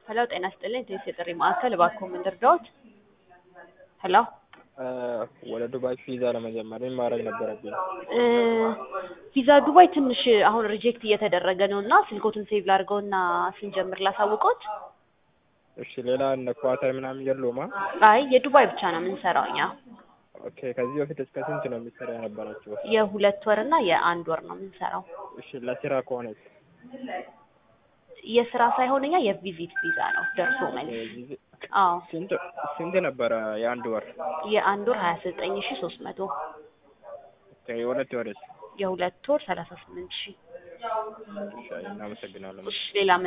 ሄሎ ጤና ይስጥልኝ ቴስ የጥሪ ማዕከል እባክዎ ምን ልርዳዎት? ሄሎ ወደ ዱባይ ቪዛ ለመጀመር ምን ማድረግ ነበረብኝ? እ ቪዛ ዱባይ ትንሽ አሁን ሪጀክት እየተደረገ ነው እና ስልክዎትን ሴቭ ላድርገውና ስንጀምር ላሳውቅዎት? እሺ ሌላ እነ ኳታር ምናምን የለውማ? አይ የዱባይ ብቻ ነው የምንሰራው እኛ። ኦኬ ከዚህ በፊት እስከ ስንት ነው የሚሰራ የነበራችሁ? የሁለት ወር እና የአንድ ወር ነው የምንሰራው። እሺ ለስራ ከሆነስ? የስራ ሳይሆን እኛ የቪዚት ቪዛ ነው ደርሶ መልስ። አዎ ስንት ስንት ነበረ የአንድ ወር? የአንድ ወር ሀያ ዘጠኝ ሺ ሶስት መቶ ኦኬ የሁለት ወርስ? የሁለት ወር ሰላሳ ስምንት ሺ እሺ እናመሰግናለን። እሺ ሌላ